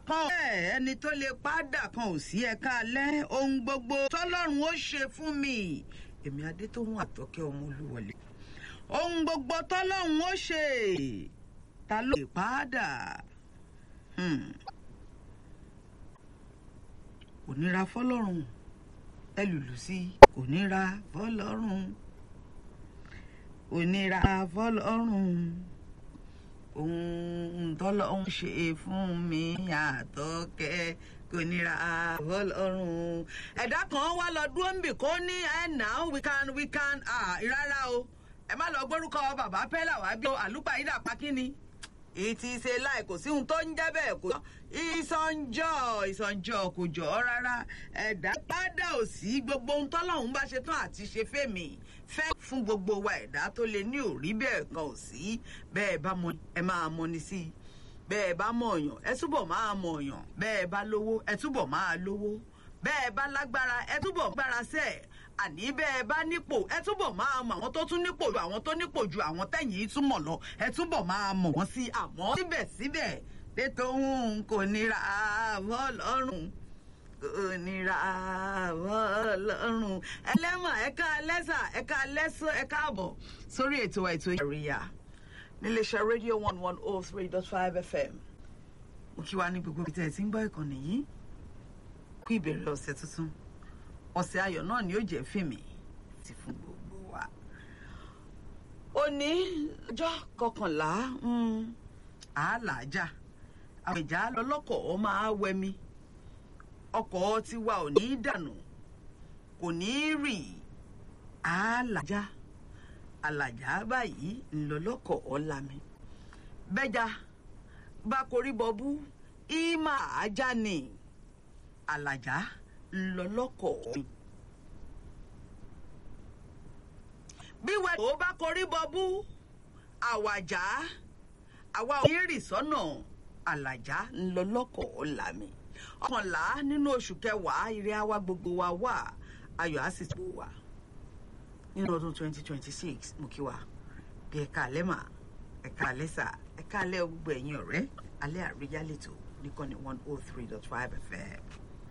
kan ò bẹ́ẹ̀ ẹni tó lè padà kan ò sí ẹ̀ka alẹ́ ohun gbogbo tọ́lọ́run ó ṣe fún mi èmi adétòhun àtọ́kẹ́ ọmọ olúwọlé ohun gbogbo tọ́lọ́run ó ṣe ta ló lè padà kò níra fọlọ́run ẹ lùlù sí kò níra fọlọ́run kò níra fọlọ́run ohun tọ́lọ́run ṣe fún mi àtọ́kẹ́ kò níra fọlọ́run ẹ̀dá kan wá lọ dúró níbì kó ní ẹ̀ now we can we can rárá o ẹ má lọ gbórúkọ bàbá pẹ́lá wá bí àlùpàídà pákínni ìtì ṣe láì kò sí ohun tó ń jẹ́ bẹ́ẹ̀ kò ìsànjọ́ ìsànjọ́ kò jọ ọ́ rárá ẹ̀dá padà ò sí gbogbo ohun tọ́lọ́hún bá ṣe tán àti ṣe fẹ́mi fẹ́ fún gbogbo wa ẹ̀dá tó lè ní òrí bẹ́ẹ̀ kan ò sí bẹ́ẹ̀ bá mọ ẹ máa mọni sí i bẹ́ẹ̀ bá mọ̀ ọ̀yàn ẹ túbọ̀ máa mọ̀ ọ̀yàn bẹ́ẹ̀ bá lówó ẹ túbọ̀ máa lówó bẹ́ẹ̀ bá lágbára ẹ túbọ̀ gbára sẹ́ẹ̀ àní bẹ́ẹ̀ bá nípò ẹ túbọ̀ máa mọ àwọn tó tún nípò ju àwọn tó nípò ju àwọn tẹ̀yìn túmọ̀ lọ ẹ túbọ̀ máa mọ̀ wọ́n sí àmọ́ síbẹ̀síbẹ̀ tètò òun kò nira àbọ̀ lọ́rùn kò nira àbọ̀ lọ́rùn ẹlẹ́mọ̀ ẹ̀ka lẹ́sà ẹ̀ka lẹ́sọ ẹ̀ka àbọ̀ sórí ètò ètò ìrìyà níléeṣẹ́ rédíò one one oh three dot five fm mo kí wa ní gbogbo ibi tẹ́ ẹ ti ń gbọ́ ìkànnì yìí kú ìbẹ̀rẹ̀ ọ̀sẹ̀ tuntun ọ̀sẹ̀ ayọ̀ náà ni ó jẹ́ fèmí ti fún gbogbo wa. òní ọjọ́ kọkànlá àálàájà àwọn ìjà lọ́lọ́kọ̀ máa wẹmi ọkọ̀ tiwa ò ní dànù kò ní rì àálàájà àlàjá báyìí ńlọlọ́kọ̀ ọ̀làmì bẹ́jà bá korí bọ́bú ìmọ̀ àájà ni àlàjá ńlọlọ́kọ̀ mi. bí wẹ́ẹ̀ tó bá korí bọ́bú àwàjá àwa ò ní rì sọ́nà àlàjá ńlọlọ́kọ̀ ọ̀làmì. ọkànlá nínú oṣù kẹwàá ire àwa gbogbo wa wà ayọ̀ á sì tó wà. nínú ọdún twenty twenty six mo kí wa bí ẹ̀ka alẹ́ mà ẹ̀ka alẹ́ sà ẹ̀ka alẹ́ gbogbo ẹ̀yin ọ̀rẹ́ alẹ́ àríyá lẹ́tọ̀ nìkan ní one oh three dot five fm.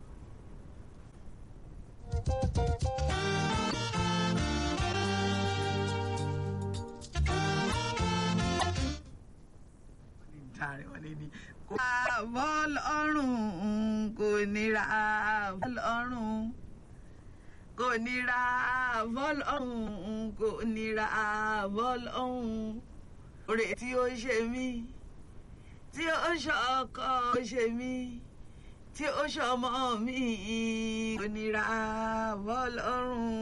kò bọ́ lọ́rùn kò nira bọ́ lọ́rùn kò nira bọ́ lọ́rùn kò nira bọ́ lọ́rùn oore tí ó ṣe mí tí ó ṣọkọ ṣe mí tí ó ṣọmọ mi kò nira bọ́ lọ́rùn.